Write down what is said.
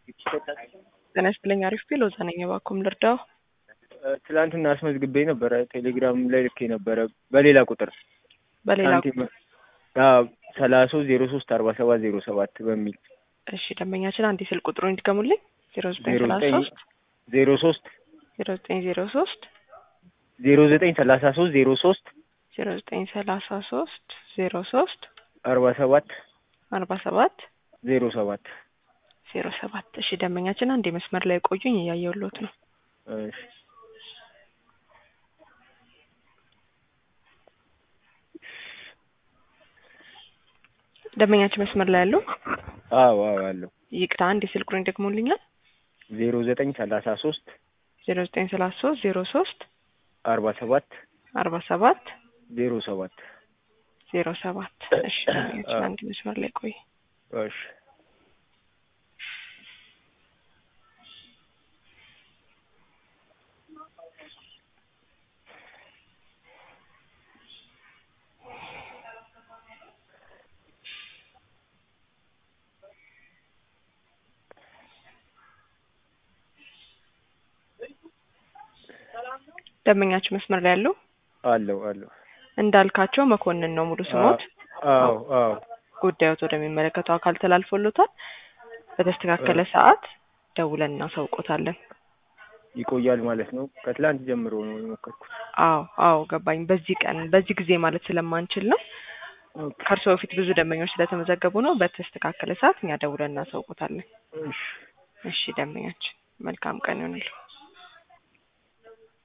ጤና ይስጥልኝ አሪፍ ቢል ወዛ ነኝ እባክዎን ልርዳው? ትላንትና አስመዝግቤ ነበረ ቴሌግራም ላይ ልኬ ነበረ በሌላ ቁጥር በሌላ ሳንቲም አዎ ሰላሳ ሶስት ዜሮ ሶስት አርባ ሰባት ዜሮ ሰባት በሚል እሺ ደንበኛችን አንድ ስልክ ቁጥሩን ይድገሙልኝ። ዜሮ ዘጠኝ ዜሮ ሰላሳ ዘጠኝ ሶስት ዜሮ ሶስት ዜሮ ዘጠኝ ዜሮ ሶስት ዜሮ ዘጠኝ ሰላሳ ሶስት ዜሮ ሶስት ዜሮ ዘጠኝ ሰላሳ ሶስት ዜሮ ሶስት አርባ ሰባት አርባ ሰባት ዜሮ ሰባት ዜሮ ሰባት እሺ ደንበኛችን አንድ መስመር ላይ ቆዩኝ እያየሁሎት ነው። እሺ ደንበኛችን መስመር ላይ ያለው አዎ አዎ አለው ይቅርታ አንድ የስልክ ቁጥሩን ይደግሙልኛል። ዜሮ ዘጠኝ ሰላሳ ሶስት ዜሮ ዘጠኝ ሰላሳ ሶስት ዜሮ ሶስት አርባ ሰባት አርባ ሰባት ዜሮ ሰባት ዜሮ ሰባት እሺ ደንበኛችን አንድ መስመር ላይ ቆይ እሺ ደንበኛችን መስመር ላይ ያለው አለው አለው እንዳልካቸው መኮንን ነው ሙሉ ስሞት። አዎ አዎ ጉዳዮት ወደሚመለከተው አካል ተላልፎሎታል። በተስተካከለ ሰዓት ደውለን እናሳውቆታለን። ይቆያል ማለት ነው። ከትላንት ጀምሮ ነው የሞከርኩት። አዎ አዎ ገባኝ። በዚህ ቀን በዚህ ጊዜ ማለት ስለማንችል ነው። ከእርስዎ በፊት ብዙ ደንበኞች ስለተመዘገቡ ነው። በተስተካከለ ሰዓት እኛ ደውለን እናሳውቆታለን። እሺ እሺ ደንበኛችን መልካም ቀን ይሆንልዎ።